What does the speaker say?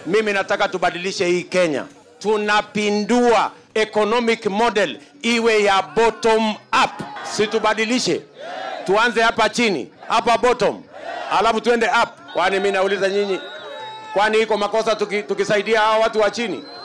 mimi nataka tubadilishe hii Kenya. Tunapindua economic model iwe ya bottom up, si tubadilishe, tuanze hapa chini, hapa bottom, alafu tuende up. Kwani mimi nauliza nyinyi, kwani iko makosa tuki, tukisaidia hawa watu wa chini?